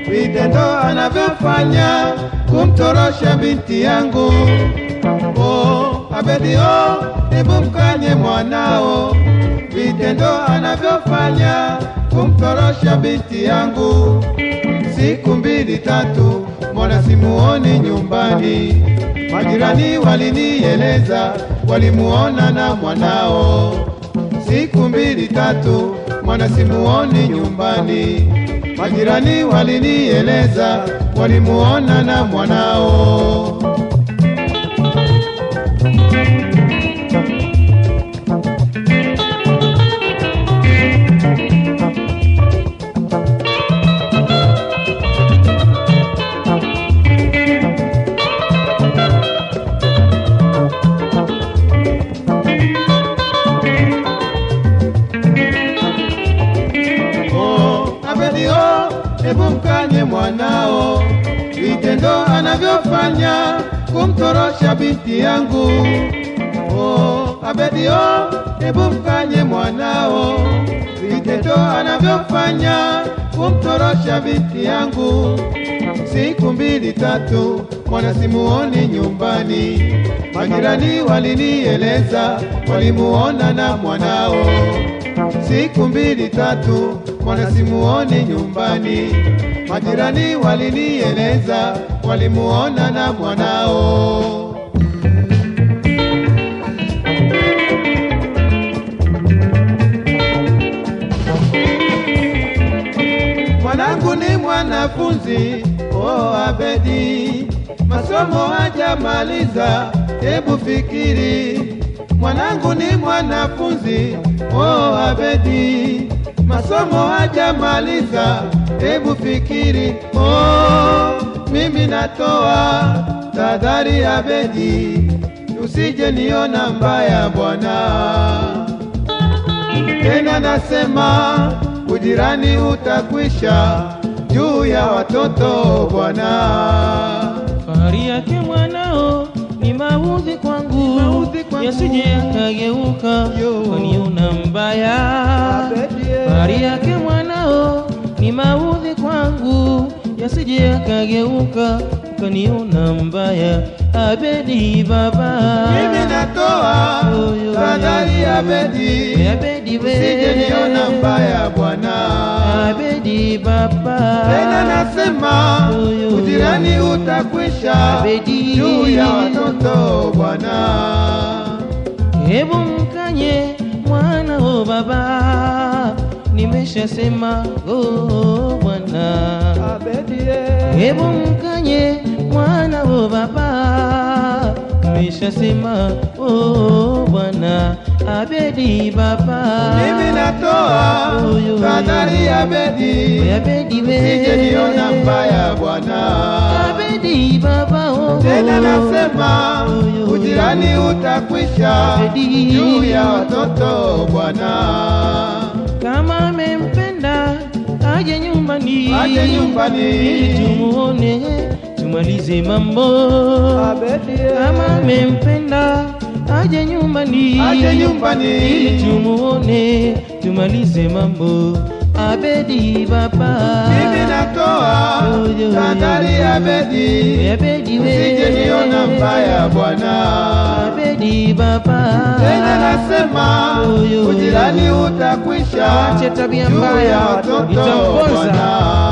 vitendo anavyofanya kumtorosha binti yangu. Oh, Abedi oh, hebu mkanye mwanao, vitendo anavyofanya kumtorosha binti yangu. Siku mbili tatu, mbona simuoni nyumbani? Majirani walinieleza walimuona na mwanao. Siku mbili tatu, mwana simuoni nyumbani. Majirani walinieleza walimuona na mwanao. Oh, Abedi oh, hebu mkanye mwanao, vitendo anavyofanya kumtorosha binti yangu. Oh, Abedi oh, hebu mkanye mwanao, vitendo anavyofanya kumtorosha binti yangu. Siku mbili tatu, mwana simuoni nyumbani, majirani walinieleza walimuona na mwanao siku mbili tatu, mwana simuoni nyumbani. Majirani walinieleza walimuona na mwanao. Mwanangu ni mwanafunzi, oh Abedi, masomo hajamaliza, hebu fikiri. Mwanangu ni mwanafunzi, oh Abedi, masomo hajamaliza, hebu fikiri. Oh, mimi natoa tahadhari Abedi, usije niona mbaya bwana tena nasema ujirani utakwisha juu ya watoto bwana. Fahari yake mwanao ni maudhi kwangu, maudhi kwangu. yasije yakageuka Yo. kaniona mbaya. Abedie. Fahari yake mwanao ni maudhi kwangu, yasije yakageuka kaniona mbaya. Abedi baba, Mimi natoa Yo, yo, tahadhari yo. Abedi, Abedi we, usije niona mbaya bwana. Abedi baba, Tena nasema Yo, yo, yo. ujirani utakwisha Abedi. juu ya watoto bwana. Hebu mkanye mwana o baba, nimeshasema oh bwana. Hebu mkanye mwana o baba, nimeshasema oh bwana. Abedi baba, Mimi natoa Yo, yo, yo. tahadhari Abedi, Abedi we, usije niona mbaya bwana. Abedi baba oh, Tena nasema Yo, yo, yo. ujirani utakwisha Abedi. juu ya watoto bwana. kama amempenda aje nyumbani, Aje nyumbani. ili tumuone tumalize mambo. Kama amempenda aje nyumbani, Aje nyumbani. ili tumuone tumalize mambo. Abedi baba, Mimi natoa Yo, yo, yo. tahadhari Abedi, Abedi we, usije niona mbaya bwana. Abedi baba, Tena nasema Yo, yo, yo. ujirani utakwisha Ache tabia juu mbaya, ya watoto itamponza. bwana.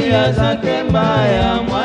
tabia zake mbaya